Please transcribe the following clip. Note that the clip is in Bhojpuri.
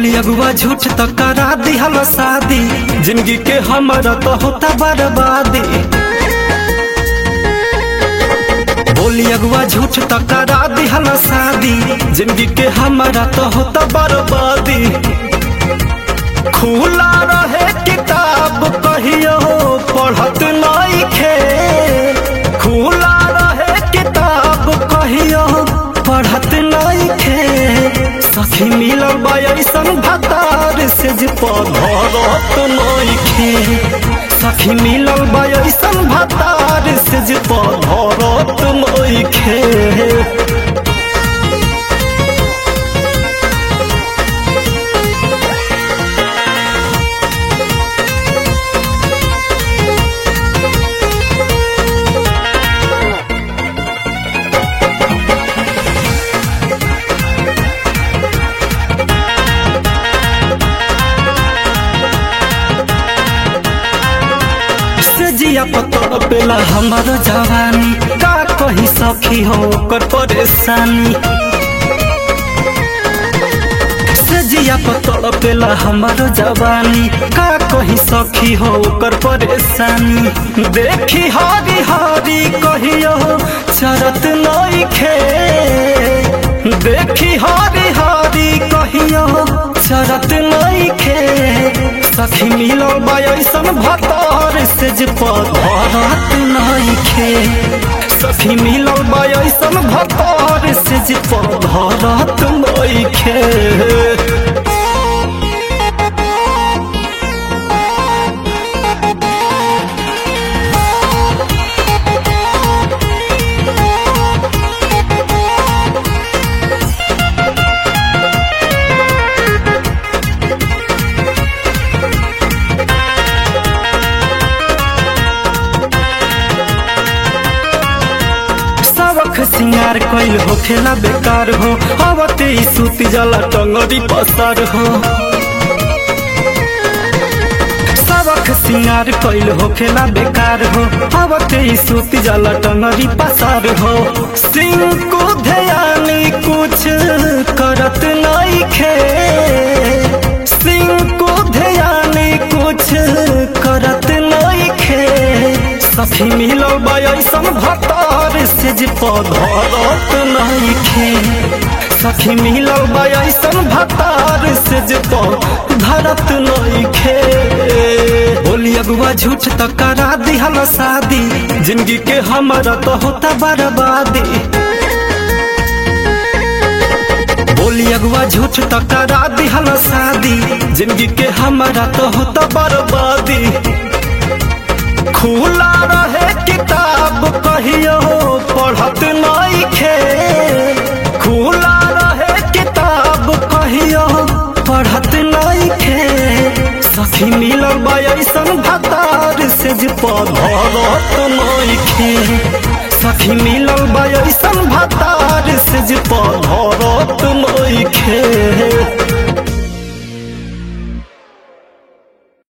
बोली अगुआ झूठ तो करा दिहल शादी जिंदगी के हमारा तो होता बर्बादी बोली अगुआ झूठ तो करा दिहल शादी जिंदगी के हमारा तो होता बर्बादी खुला रहे किताब कहियो पढ़त नइखे खुला रहे किताब कहियो पढ़त नइखे सखी मिलल बा ऐसन भतार से जे पढ़त नइखे सखी मिलल बा ऐसन भतार से जे पढ़त नइखे से जिया पतर पेला हमारो जवानी का कही सखी हो ओकर परेशानी से जिया पतर पेला हमारो जवानी का कही सखी हो ओकर परेशानी देखी हरी हरी कहियो चरत नइखे देखी हरी हरी कहियो चरत नइखे सखी मिलो बा ऐसन भतार से जे पधरत नइखे सखी मिलो बा ऐसन भतार से जे पधरत नइखे सबक सिंगार कइल होखेला बेकार हो आवते ही सूती जला टंगरी पसार हो सबक सिंगार कइल होखेला बेकार हो आवते ही सूती जला टंगरी पसार हो सिंह को ध्यानी कुछ करत नइखे सिंह को ध्यानी कुछ करत नइखे सखी मिलो बा ऐसन भतार से जे पधरत नइखे सखी मिलो बा ऐसन भतार से जे पधरत नइखे बोली अगुआ झूठ तो करा दिहल शादी जिंदगी के हमारा तो होता बर्बादी बोली अगुआ झूठ तो करा दिहल शादी जिंदगी के हमारा तो होता बर्बादी खुला रहे किताब कहियो पढ़त नइखे खुला रहे किताब कहियो पढ़त नइखे सखी मिलल बा ऐसन भतार से जे पढ़त नइखे सखी मिलल बा ऐसन भतार से जे पढ़त नइखे